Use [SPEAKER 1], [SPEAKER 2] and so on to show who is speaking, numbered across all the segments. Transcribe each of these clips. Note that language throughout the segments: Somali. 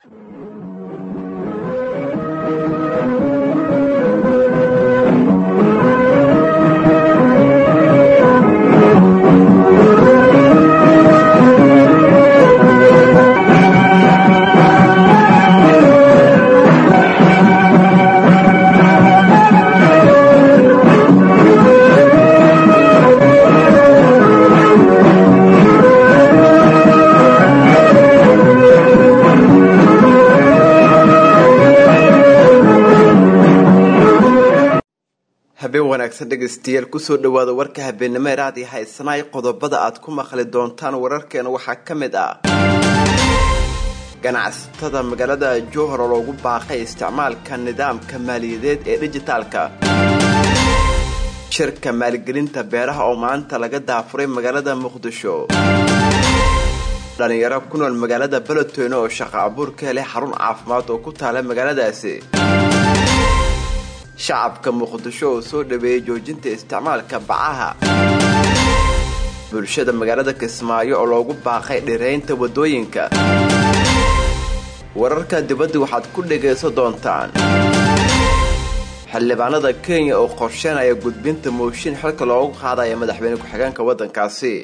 [SPEAKER 1] habeen wanaagsan dhegaystayaal kusoo dhawaada warka habeenimo ee raadi haysanaay qodobada aad ku maqli doontaan wararkeena waxaa ka mid ah ganacsatada magaalada jowhar oo loogu baaqay isticmaalka nidaamka maaliyadeed ee dhijitaalka shirka maalgelinta beeraha oo maanta laga daafuray magaalada muqdisho dhalinyaro ku nool magaalada beledweyne oo shaqo abuur ka helay xarun caafimaad oo ku taala magaaladaasi shacabka muqdisho oo soo dhaweeyey joojinta isticmaalka bacaha bulshada magaalada kismaayo oo loogu baaqay dhiraynta waddooyinka wararka dibadda waxaad ku dhagaysan doontaan xildhibaanada kenya oo qorsheynaya gudbinta mooshin xilka loogu qaadaya madaxweyne ku-xigeenka waddankaasi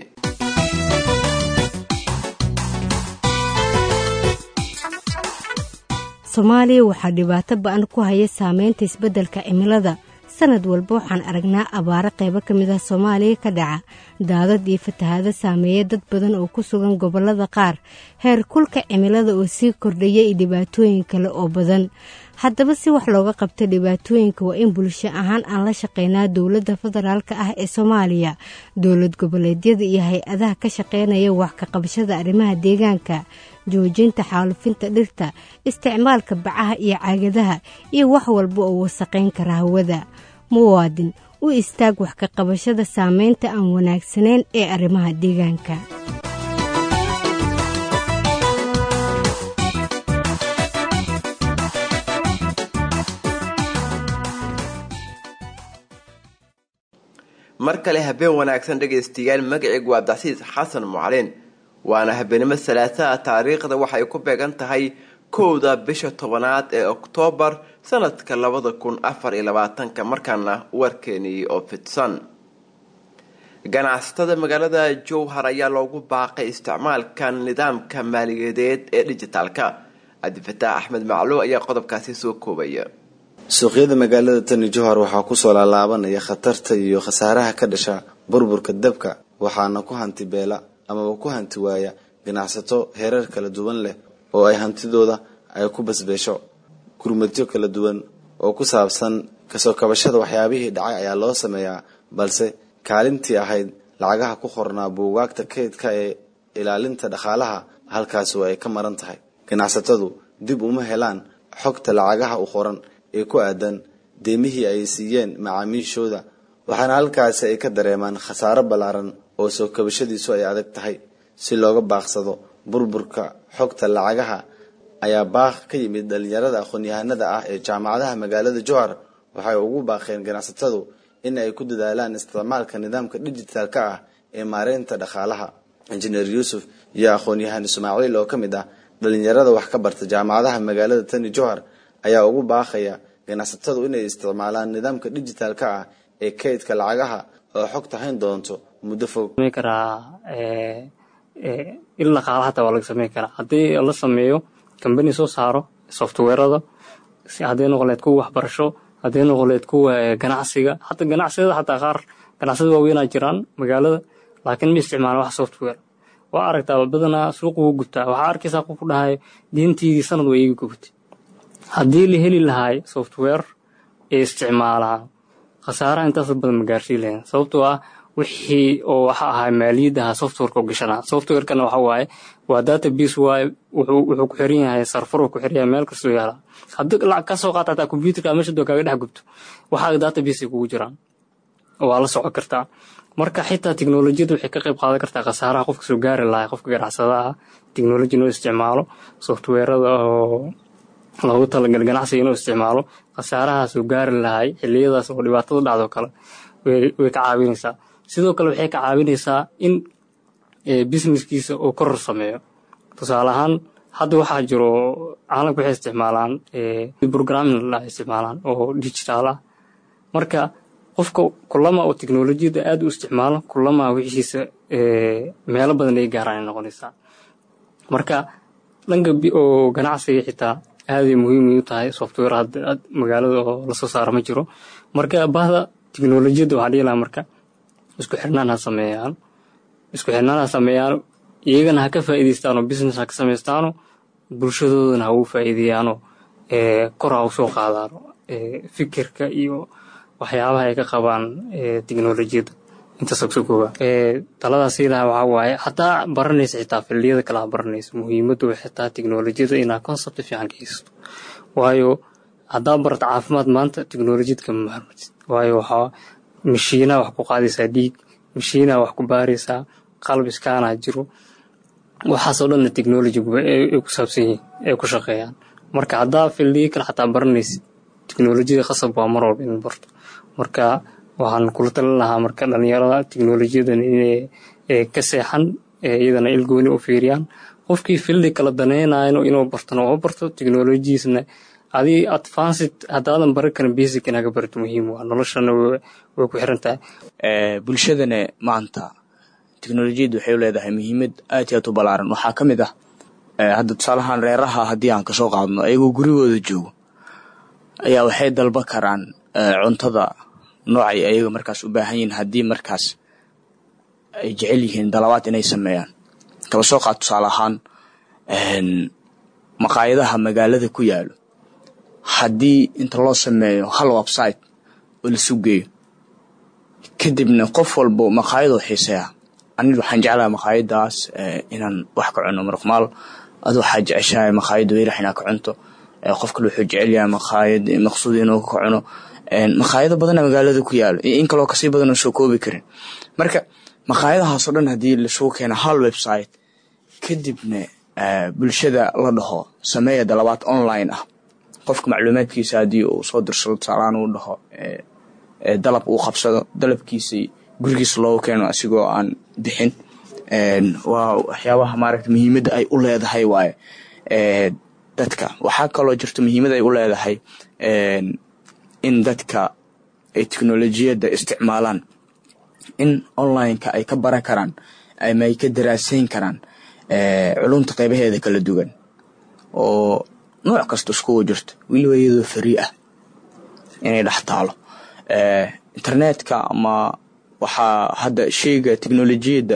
[SPEAKER 2] soomaaliya waxaa dhibaato ba-an ku haya saameynta isbeddelka cimilada sanad walba waxaan aragnaa abaaro qaybo ka mid ah soomaaliya ka dhaca daadad iyo fatahaado saameeya dad badan oo ku sugan gobollada qaar heer kulka cimilada oo sii kordhaya iyo dhibaatooyin kale oo badan haddaba si wax looga qabta dhibaatooyinka waa in bulsho ahaan aan la shaqeynaa dowladda federaalk ah ee soomaaliya dowlad goboleedyada iyo hay-adaha ka shaqeynaya wax ka qabashada arrimaha deegaanka joojinta xaalufinta dhirta isticmaalka bacaha iyo caagadaha iyo wax walba oo wasaqayn kara hawada muwaadin u istaag wax ka qabashada saameynta aan wanaagsanayn ee arrimaha deegaanka
[SPEAKER 1] mar kale habeen wanaagsan dhegaystayaal magacaygu waa abdicasiis xasan mucalin waana habeenimo salaasaha taariikhda waxay ku beegan tahay kowda bisha tobanaad ee oktoobar sanadka labada kun afar iyo labaatanka markaana warkeenii oo fidsan ganacsatada magaalada jowhar ayaa loogu baaqay isticmaalka nidaamka maaliyadeed ee dhijitaalka cabdifataax axmed macluum ayaa qodobkaasi soo koobaya
[SPEAKER 3] suuqyada magaalada tani jowhar waxaa kusoo laalaabanaya khatarta iyo khasaaraha ka dhasha burburka dabka waxaana ku hanti beela amaba ku hanti waaya ganacsato heerar kala duwan leh oo ay hantidooda ay ku basbeesho gurmadyo kala duwan oo ku saabsan kasoo kabashada waxyaabihii dhacay ayaa loo sameeyaa balse kaalintii ahayd lacagaha ku qornaa buugaagta kaydka ee ilaalinta dhaqaalaha halkaasi waa ay ka maran tahay ganacsatadu dib uma helaan xogta lacagaha u qoran ee ku aadan deemihii ay siiyeen macaamiishooda waxaana halkaasi ay ka dareemaan khasaaro ballaaran oo soo kabashadiisu ay adag tahay si looga baaqsado burburka xogta lacagaha ayaa baaq ka yimid dhalinyarada aqoon-yahanada ah ee jaamacadaha magaalada jowhar waxay ugu baaqeen ganacsatadu in ay ku dadaalaan isticmaalka nidaamka dhijitaalka ah ee maareynta dhaqaalaha injineer yuusuf iyo aqoon-yahan ismaaciil oo ka mid ah dhalinyarada wax ka barta jaamacadaha magaalada tani jowhar ayaa ugu baaqaya ganacsatadu inay isticmaalaan nidaamka dhijitaalka ah ee kaydka lacagaha oo xogta hayn doonto muddo fog
[SPEAKER 4] karaa il dhaqaala hataa waa laga sameyn karaa haddii la sameeyo kambani soo saaro softwarada hadday noqoleed kuwa waxbarasho hadday noqoleed kuwa ganacsiga hata ganacsiyada xataa qaar ganacsiyada waaweynaa jiraan magaalada laakiin ma isticmaalan wax software waa aragtaa badanaa suuqa wuu gubtaa waxaa arkaysaa qof ku dhahay diintiidii sanad waa iiga gubatay haddii la heli lahaay software ee isticmaalaan khasaaraha intaas badan ma gaarsiin lahayn sababtoo ah wixii oo waxa ahaa maaliyadaha softwareka gashanaa softwarekana waxa waaye waa database waaye wuxuu ku xiran yahay sarfar ku xiran yahay meel kastoo yaala haddii lacag ka soo qaata hataa computerka meesha doo kaaga dhex gubto waxaa database kugu jiraan waa la socon kartaa marka xitaa teknolojiyada waxay ka qayb qaadan kartaa khasaaraha qofka soo gaari lahaa qofka ganacsadaha teknoloji inuu isticmaalo softwarada oo loogu talagal ganacsiga inuu isticmaalo khasaaraha soo gaari lahay xiliyadaas oo dhibaatada dhacdo kale way ka caawinaysaa sidoo kale waxay ka caawinaysaa in businesskiisa uu koror sameeyo tusaale ahaan hadda waxaa jiro caalamka waxay isticmaalaan programming la isticmaalaan oo digital ah marka qofka kulama oo teknolojiyadda aad u isticmaalo kulama wixiisa meelo badan ay gaaraan ay noqonaysaa marka dhanka oo ganacsiga xitaa aaday muhiim u tahay software hadda magaalada oo lasoo saaro ma jiro marka bahda teknolojiyadda waxaa dhihi lahaa marka isku xirnaan ha sameeyaan isku xirnaan ha sameeyaan iyagana ha ka faa'iidaystaanoo business ha ka samaystaano bulshadoodana ha ugu faa'iideeyaanoo kor ha u soo qaadaano fikirka iyo waxyaabaha ay ka qabaan teknolojiyadda intaas ogso kooba taladaas ilaha waxaa waaye hataa baranaysa xitaa fildiyada kale ha baranaysa muhiimaddu xitaa teknolojiyadda inaa concept fiican ka haysato waayo haddaa barata caafimaad maanta teknolojiyad kama maarmatid waayo waxaa mashiinaha wax ku qaadaysaa dhiig mashiinaha wax ku baaraysaa qalb iskaanaa jiro waxaasoo dhanna technologigu ay ku saabsan yihiin ay ku shaqeeyaan marka haddaa fildiyo kale xataa baranaysid teknolojiyada qasab waa mar walba in barto marka waxaan kula talin lahaa marka dhalinyarada teknolojiyadan inay ka seexan iyadana ilgooni u fiiriyaan qofkii fildi kala daneynayno inuu bartona oo barto teknolojiisna adii advanced haddaadan baran karin basic inaga barto muhiim waa noloshana way ku xiran tahay
[SPEAKER 5] bulshadana maanta teknolojiyadda waxay u leedahay muhiimad aad iyo aad u ballaaran waxaa ka mid ah hadda tusaalahaan reeraha haddii aan kasoo qaadno ayagoo gurigooda joogo ayaa waxay dalba karaan cuntada noocay ayaga markaas u baahan yihiin haddii markaas ay jecel yihiin dalabaad inay sameeyaan kaba soo qaad tusaale ahaan maqaayadaha magaalada ku yaalo haddii inta loo sameeyo hal website oo lasu geeyo kadibna qof walbo maqaayadoo xiiseeya aniga waxaan jeclahay maqaayadaas inaan wax ka cuno marqmaal adu waxaa jeceshahay maqaayadda weerax inaa ka cunto qof kale wuxuu jecel yahay maqaayad maqsuud inuu ka cuno maqaayado badana magaalada ku yaalo in kaloo kasii badan oo soo koobi karin marka maqaayadahaasoo dhan haddii lasugu keeno hal website kadibna bulshada la dhaho sameeya dalabaad online ah qofka macluumaadkiisa haddii uu soo dirsado tusaalaan uu dhaho dalab uu qabsado dalabkiisii gurigiisa loogu keeno asigoo aan bixin waa waxyaabaha maaragta muhiimadda ay u leedahay waaye dadka waxaa kaloo jirto muhiimad ay u leedahay in dadka ay teknolojiyadda isticmaalaan in onlineka ay ka baran karaan ama ay ka daraasayn karaan culumta qeybaheeda kala duwan oo nooc kasta iskugu jirto weliba iyadoo farii ah inay dhex taalo internetka ama waxaa hadda sheyga teknolojiyadda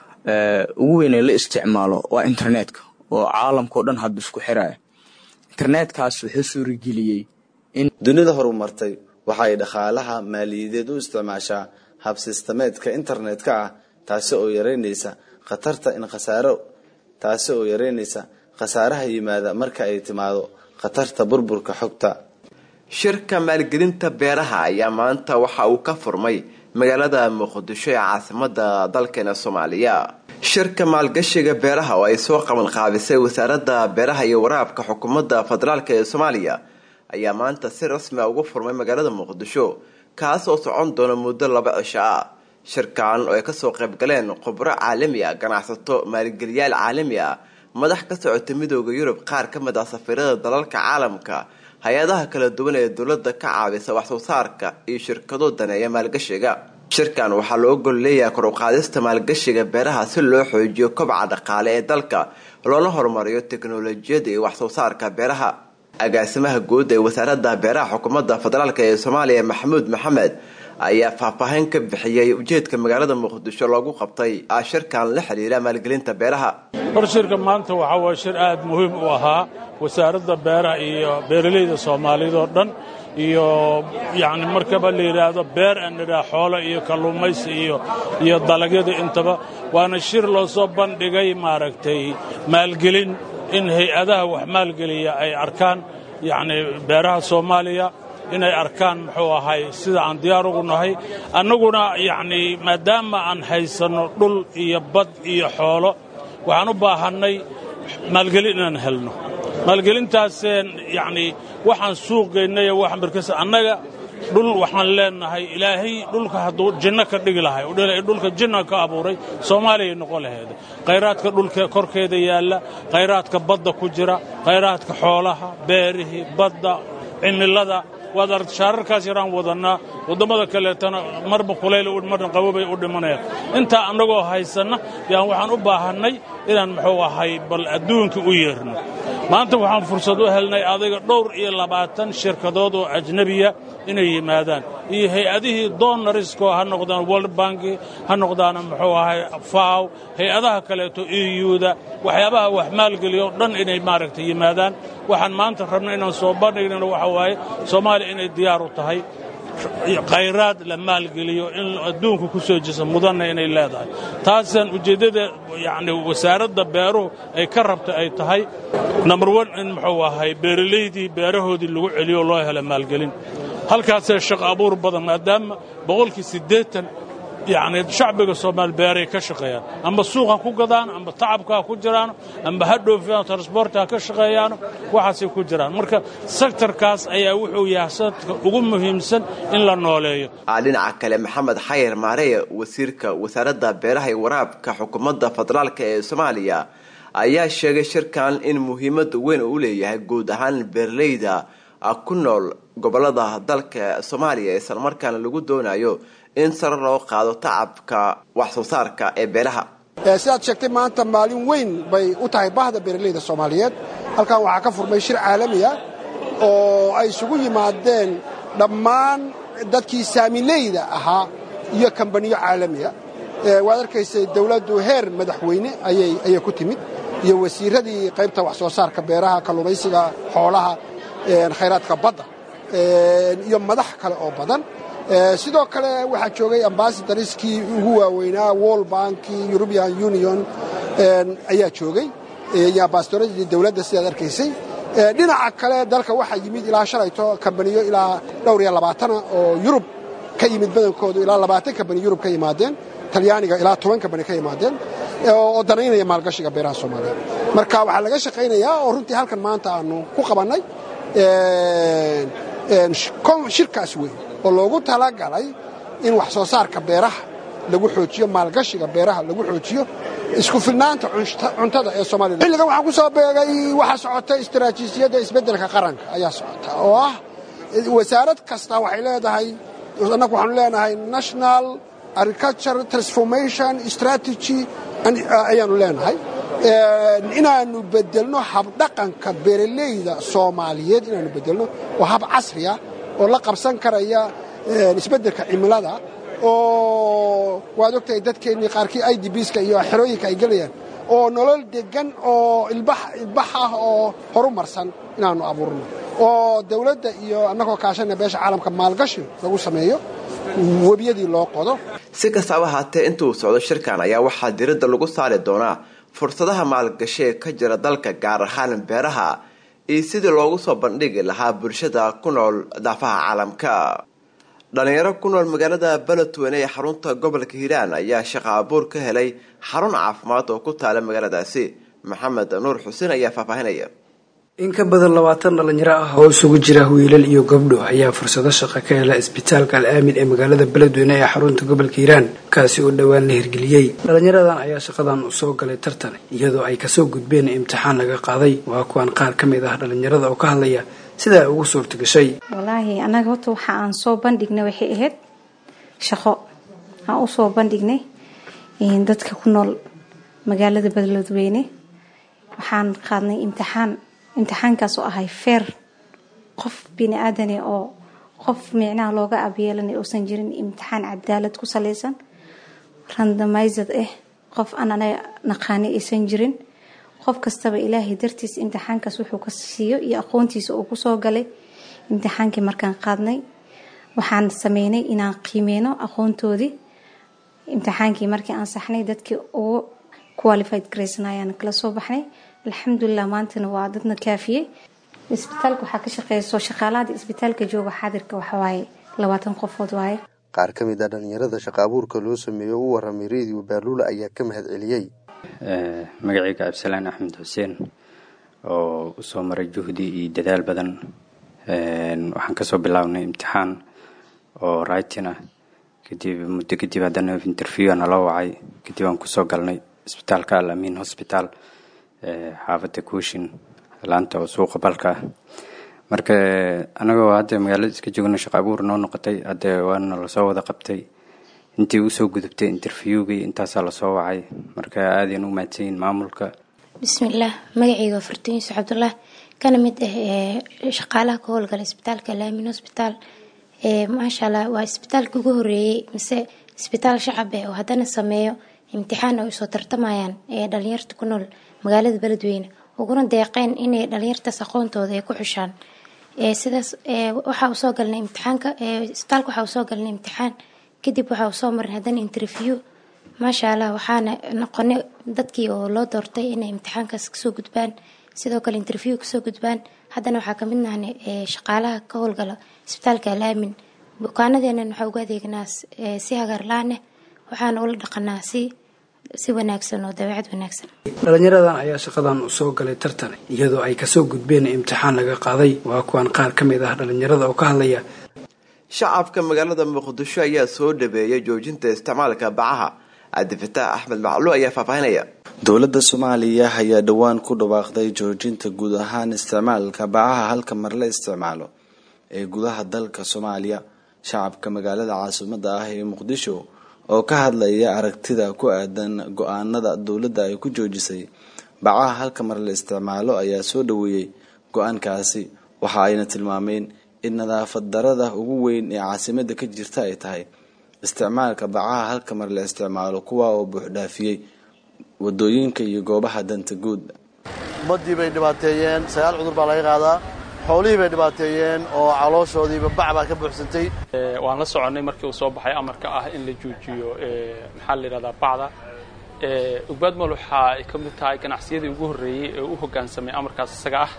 [SPEAKER 5] ugu weyn ee la isticmaalo waa internetka oo caalamkao dhan hadda isku xiraya internetkaas wuxuu suurageliyey in
[SPEAKER 3] dunida horumartay waxay dhaqaalaha maaliyadeed u isticmaashaa hab sistemeedka internetka ah taasi oo yareynaysa khatarta in khasaaro taasi oo yareynaysa khasaaraha yimaada marka ay timaado khatarta burburka xogta
[SPEAKER 1] shirka maalgelinta beeraha ayaa maanta waxa uu ka furmay magaalada muqdisho ee caasimada dalkeena soomaaliya shirka maalgashiga beeraha oo ay soo qaban qaabisay wasaaradda beeraha iyo waraabka xukuumadda federaalk ee soomaaliya ayaa maanta si rasmi a ugu furmay magaalada muqdisho kaas oo socon doona muddo laba cisho ah shirkan oo ay kasoo qaybgaleen khubro caalami ah ganacsato maalgeliyaal caalami ah madax ka socota midooda yurub qaar ka mid ah safiirada dalalka caalamka hay-adaha kala duwan ee dowladda ka caabisa waxsoo saarka iyo shirkado daneeya maalgashiga shirkan waxaa loo gol leeyahay kor uqaadista maalgashiga beeraha si loo xoojiyo kobca dhaqaale ee dalka loona horumariyo teknolojiyada iyo waxsoo saarka beeraha agaasimaha guud ee wasaaradda beeraha xukuumadda federaalk ee soomaaliya maxamuud maxamed ayaa faahfaahin ka bixiyey ujeedka magaalada muqdisho loogu qabtay shirkan la xiriira maalgelinta beeraha
[SPEAKER 6] hor shirka maanta waxaa waa shir aad muhiim u ahaa wasaaradda beeraha iyo beeralayda soomaaliyeed oo dhan iyo yacni markaba la yidhaahdo beer aan nidhaah xoolo iyo kalluumaysi iyo iyo dalagyada intaba waana shir loo soo bandhigay maaragtay maalgelin in hay-adaha wax maalgeliya ay arkaan yacni beeraha soomaaliya inay arkaan muxuu ahay sida aan diyaar ugu nahay annaguna yacnii maadaama aan haysanno dhul iyo bad iyo xoolo waxaan u baahannay maalgelin inaan helno maalgelintaaseen yacnii waxaan suuqaynay wax markas annaga dhul waxaan leenahay ilaahay dhulka hadduu jinno ka dhigi lahay dhulka jinna ka abuuray soomaaliyay noqon laheeda khayraadka dhulka korkeeda yaalla khayraadka badda ku jira khayraadka xoolaha beerihii badda cimilada waad aragta shaararkaas yaraan wadannaa waddammada kaleetana marba kulayl marna qabobay u dhimanayaan intaa annagoo haysanna yaan waxaan u baahannay inaan muxuu ahay bal adduunka u yeerno maanta waxaan fursad u helnay adiga dhowr iyo labaatan shirkadood oo ajnebiya inay yimaadaan iyo hay-adihii doonarisko ha noqdaan world banki ha noqdaan muxuu ahay faw hay-adaha kaleeto euda waxyaabaha wax maalgeliyo dhan inay maaragtay yimaadaan waxaan maanta rabna inaan soo bandhignana waxa waaye soomaaliya inay diyaar u tahay khayraad la maalgeliyo in adduunka ku soo jisa mudanna inay leedahay taasaan ujeeddada yacni wasaaradda beeruhu ay ka rabta ay tahay number one in muxuu ahay beeralaydii beerahoodii lagu celiyo loo helo maalgelin halkaasee shaqo abuur badan maadaama boqolkii siddeetan yacni shacbiga soomaali beeray ka shaqeeyaan amba suuq ha ku gadaan amba tacabka ha ku jiraan amba ha dhoofiyaan transborta ha ka shaqeeyaano waxaasay ku jiraan marka sektarkaas ayaa wuxuu yahay sanadka ugu muhiimsan in la nooleeyo
[SPEAKER 1] dhinaca kale maxamed xayir maareye wasiirka wasaaradda beeraha iyo waraabka xukuumadda federaalk ee soomaaliya ayaa sheegay shirkan in muhiimada weyn uu leeyahay guud ahaan beeraleyda ku nool gobolada dalka soomaaliya islamarkaana lagu doonayo in sare loo qaado tacabka wax soo saarka ee beelaha
[SPEAKER 7] sidaad sheegtay maanta maalin weyn bay u tahay bahda beeraleyda soomaaliyeed halkan waxaa ka furmay shir caalamiya oo ay isugu yimaadeen dhammaan dadkii saamileyda ahaa iyo kambaniyo caalamiya waad arkaysay dawladdu heer madaxweyne ayay ku timid iyo wasiiradii qaybta wax soo saarka beeraha kalluumaysiga xoolaha khayraadka badda iyo madax kale oo badan sidoo kale waxaa joogay ambasadariskii ugu waaweynaa wall banki european union ayaa joogay iyo ambasadoradii dawladda sidaad arkaysay dhinaca kale dalka waxaa yimid ilaa shalayto kambaniyo ilaa dhowr iyo labaatana oo yurub ka yimid badankoodu ilaa labaatan kambani yurub ka yimaadeen talyaaniga ilaa toban kambani ka yimaadeen oo danaynaya maalgashiga beeraha soomaaliyeed marka waxaa laga shaqaynayaa oo runtii halkan maanta aanu ku qabannay shirkaas weyn oo loogu talagalay in wax soo saarka beeraha lagu xoojiyo maalgashiga beeraha lagu xoojiyo isku filnaanta cuntada ee soomaliya xilligan waxaan ku soo beegay waxaa socota istaraatiijiyadda isbeddelka qaranka ayaa socota oo ah wasaarad kasta waxay leedahay annagu waxaanu leenahay national agriculture transformation strategy ayaanu leenahay inaannu beddelno habdhaqanka beeraleyda soomaaliyeed inaannu beddelno oo hab casriya oo la qabsan karaya isbeddelka cimilada oo waad ogtahay dadkeennii qaarkii i d bska iyo xerooyinka ay gelayaan oo nolol deggan oo ilbax ah oo horumarsan inaannu abuurno oo dawladda iyo annagoo kaashana beesha caalamka maalgashi lagu sameeyo webiyadii loo qodo
[SPEAKER 1] si kastaba haatee intuu socdo shirkan ayaa waxaa diradda lagu saari doonaa fursadaha maalgashi ee ka jira dalka gaar ahaan beeraha iyo sidii loogu soo bandhigi lahaa bulshada ku nool daafaha caalamka dhalinyaro ku nool magaalada beledweyne ee xarunta gobolka hiiraan ayaa shaqo abuur ka helay xarun caafimaad oo ku taala magaaladaasi maxamed nuur xuseen ayaa faahfaahinaya
[SPEAKER 8] in ka badan labaatan dhalinyaro ah oo isugu jira wiilal iyo gabdho ayaa fursado shaqo ka hela isbitaalka al aamin ee magaalada beledweyne ee xarunta gobolka hiiraan kaasi oo dhowaan la hirgeliyey dhalinyaradan ayaa shaqadan usoo galay tartan iyadoo ay kasoo gudbeen imtixaan laga qaaday waa kuwan qaar ka mid ah dhalinyarada oo ka hadlaya sida ay ugu suurta gashay
[SPEAKER 9] walaahi annaga horta waxa aan soo bandhignay waxay ahayd shaqo aan usoo bandhignay dadka ku nool magaalada beledweyne waxaan qaadnay imtixaan imtixaankaas oo ahay feer qof bini aadane oo qof micnaha looga abyeelanay uusan jirin imtixaan cadaalad ku salaysan randomised ah qof aan anaga naqaani aysan jirin qof kastaba ilaahay dartiis imtixaankaas wuxuu ka siiyo iyo aqoontiisa uu kusoo galay imtixaankii markaan qaadnay waxaan sameynay inaan qiimeyno aqoontoodii imtixaankii markii aan saxnay dadkii ugu qualified graysnayaan kala soo baxnay alxamdulilah maantana waa dadna kaafiyey isbitaalka waxaa ka shaqeyso shaqaalahada isbitaalka jooga xaadirka waxawaaye labaatan qofood waaye
[SPEAKER 10] qaar ka mid a dhalinyarada shaqa abuurka loo sameeyo u waramay radio baaluula ayaa ka mahad celiyey
[SPEAKER 11] magacayga cabdisalaan axmed xuseen oo usoo maray juhdi iyo dadaal badan waxaan kasoo bilaabnay imtixaan oo writing ah kadib muddo kadib haddana interview nala wacay kadib aan kusoo galnay isbitaalka alamin hospital xaafadda kuushin laanta oo suuqa balka ah marka anagoo hadda magaalada iska joogno shaqo abuur noo noqotay hadda waana lasoo wada qabtay intii usoo gudubtay interviewgii intaasaa lasoo wacay marka aadayn u mahadsanyihin maamulka
[SPEAKER 12] bismillaah magacayga waa fartuun yuusuf cabdullah kana mid ah shaqaalaha ka howlgala isbitaalka laamin hosbitaal maasha allah waa isbitaalka ugu horeeyey mise isbitaal shacab eh oo haddana sameeyo imtixaan ay usoo tartamayaan ee dhalinyarta ku nool magaalada beledweyne uguna deeqeen inay dhalinyartaas aqoontooda ay ku xushaan sidaas waxaa usoo galnay imtixaanka isbitaalka waxaa usoo galnay imtixaan kadib waxaa usoo marin haddana interview maasha allah waxaana noqonay dadkii oo loo doortay inay imtixaankaas kasoo gudbaan sidoo kale interview kasoo gudbaan haddana waxaa kamid nahnay shaqaalaha ka howlgala isbitaalka alaamin bukaanadeenan waxaa ugu adeegnaa si hagaarlaaneh waxaana ula dhaqanaa si si wanaagsan oo dabeecad wanaagsan
[SPEAKER 8] dhalinyaradan ayaa shaqadan usoo galay tartan iyadoo ay kasoo gudbeen imtixaan laga qaaday waa kuwan qaar ka mid ah dhalinyarada oo ka hadlaya
[SPEAKER 1] shacabka magaalada muqdisho ayaa soo dhabeeyay joojinta isticmaalka bacaha cabdifataax axmed maclu ayaa faahfaahinaya
[SPEAKER 3] dowladda soomaaliya ayaa dhowaan ku dhawaaqday joojinta guud ahaan isticmaalka bacaha halka mar la isticmaalo ee gudaha dalka soomaaliya shacabka magaalada caasimada ah ee muqdisho oo ka hadlaya aragtida ku aadan go-aanada dowladda ay ku joojisay bacaha halka mar la isticmaalo ayaa soo dhaweeyey go-aankaasi waxa ayna tilmaameen in nadaafad darada ugu weyn ee caasimada ka jirta ay tahay isticmaalka bacaha halka mar la isticmaalo kuwa oo buuxdhaafiyey wadooyinka iyo goobaha danta guud
[SPEAKER 13] ummadii bay dhibaateeyeen sagaal cudur baa laga qaadaa xoolihii bay dhibaateeyeen oo calooshoodiiba bac baa ka buuxsantay
[SPEAKER 14] waan la soconnay markii uu soo baxay amarka ah in la joojiyo maxaa la yidhahdaa bacda ugbaadmal waxa ay ka mid tahay ganacsiyadii ugu horreeyey ee u hoggaansamay amarkaas isaga ah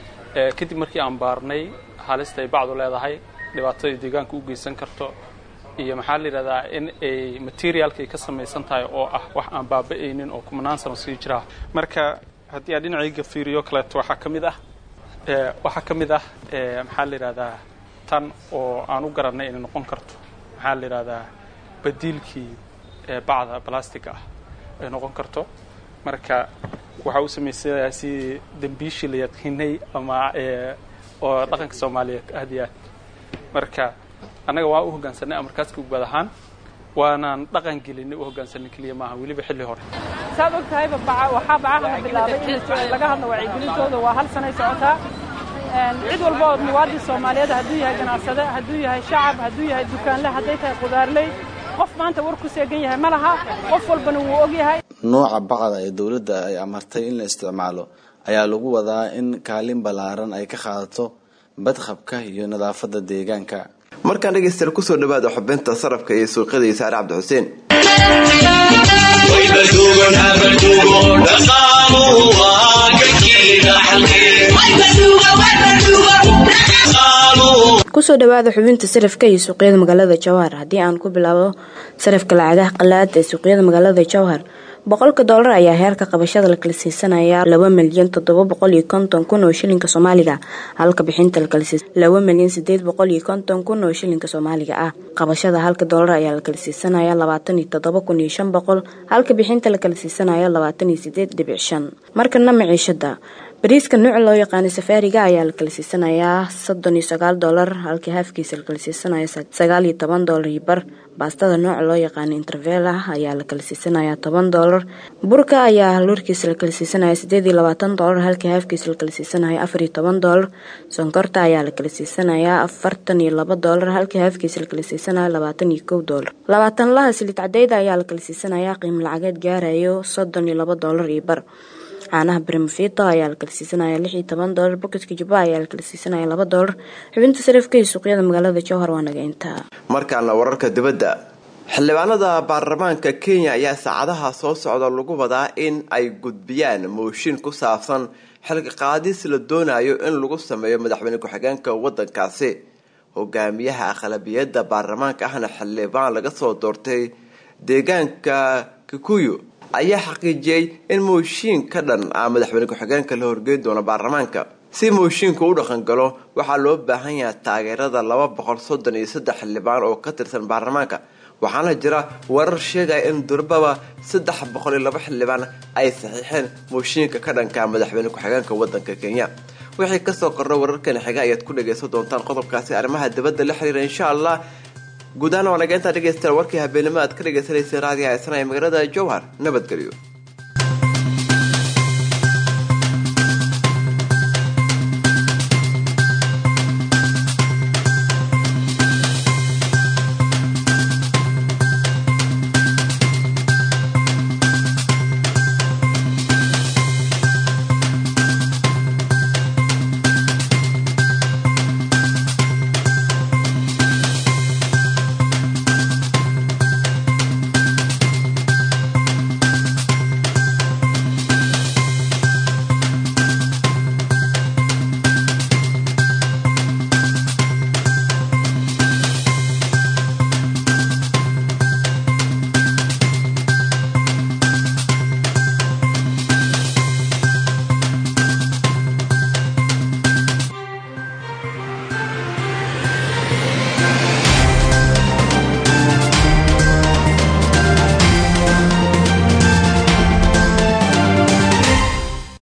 [SPEAKER 14] kadib markii aan baarnay halista ay bacdu leedahay dhibaatadai deegaanka u geysan karto iyo maxaa la yidhahdaa in ay materialka ay ka samaysan tahay oo ah wax aan baaba'aynin oo kumanaan sano sii jiraa marka haddii aan dhinacayga fiiriyo kaleeto waxaa ka mid ah waxaa ka mid ah maxaa la yidhahdaa tan oo aan u garannay inay noqon karto maxaa la yidhahdaa badiilkii bacda balastiga ah ay noqon karto marka waxaa u samaysanayaa si dembiishii la yaqiinay ama oo dhaqanka soomaaliyeed aad iyo aad marka annaga waa u hoggaansanay amarkaaska ugbaad ahaan waanaan dhaqan gelinay u hoggaansanay keliya maaha weliba xilli hore
[SPEAKER 15] saad og tahayba waxaa bacaha la bilaabay in laga hadlo wacyigelintooda waa hal sanay socotaa cid walba oo muwaadin soomaaliyeed hadduu yahay ganacsade hadduu yahay shacab hadduu yahay dukaanle hadday tahay qudaarley qof maanta war ku seegan yahay ma laha qof walbana wuu og yahay
[SPEAKER 3] nooca bacda ee dowladda ay amartay in la isticmaalo ayaa lagu wadaa in kaalin ballaaran ay ka qaadato badqabka iyo nadaafadda deegaanka
[SPEAKER 1] markaan dhegaystayaal kusoo dhawaada xubinta sarafka iyo suuqyada iyo saare cabdi xuseen
[SPEAKER 16] kusoo dhawaada xubinta sarafka iyo suuqyada magaalada jowhar haddii aan ku bilaabo sarafka lacagaha qalaad ee suuqyada magaalada jowhar boqolka doolar ayaa heerka qabashada la kala siisanaya laba milyan toddoba boqol iyo konton kun oo shilinka soomaaliga halka bixinta la kala siisan laba milyan sideed boqol iyo konton kun oo shilinka soomaaliga ah qabashada halka doolar ayaa la kala siisanaya labaatan iyo toddoba kun iyo shan boqol halka bixinta la kala siisanaya labaatan iyo sideed dhibic shan markana maciishada bariiska nuuca loo yaqaanay safaariga ayaa la kala siisanayaa soddon iyo sagaal doolar halkii haafkiisa la kala siisanaya sagaal iyo toban doolar iyo bar baastada nooca loo yaqaanay intervela ayaa la kala siisanayaa toban doolar burka ayaa luurkiisa la kala siisanaya sideed iyo labaatan doolar halkii haafkiisa la kala siisanaya afar iyo toban doolar sonkorta ayaa la kala siisanayaa afartan iyo laba doolar halkii haafkiisa la kala siisanaya labaatan iyo kow doolar labaatan laha silid cadeyda ayaa la kala siisanayaa qiimo lacageed gaarayo soddon iyo laba doolar iyo bar caanaha brimfito ayaa la kala siisanaya lix iyo toban doolar boketka jubba ayaa la kala siisanaya laba doolar xubinta sarifka iyo suuqyada magaalada jowhar waa naga intaa
[SPEAKER 1] markaana wararka dibadda xildhibaanada baarlamaanka kenya ayaa saacadaha soo socda lagu wadaa in ay gudbiyaan mooshin ku saabsan xilka qaadis la doonayo in lagu sameeyo madaxweyne ku-xigeenka wadankaasi hogaamiyaha aqlabiyadda baarlamaanka ahna xildhibaan laga soo doortay deegaanka kikuyu ayaa xaqiijiyey in mooshiin ka dhan ah madaxweyne ku-xigeenka la horgeyn doono baarlamaanka si mooshiinku u dhaqangalo waxaa loo baahan yahay taageerada laba boqol soddon iyo saddex xildhibaan oo ka tirsan baarlamaanka waxaana jira warar sheegaya in durbaba saddex boqol iyo laba xildhibaan ay saxiixeen mooshiinka ka dhanka madaxweyne ku-xigeenka wadanka kenya wixii kasoo kordha wararkan xiga ayaad ku dhagaysan doontaan qodobkaasi arrimaha dibadda la xiriira insha allah guud ahaan waa nageyntaa dhegaystayaal warkii habeenimo aad ka dhagaysanaysay raadiyaha isna ee magaalada jowhar nabadgelyo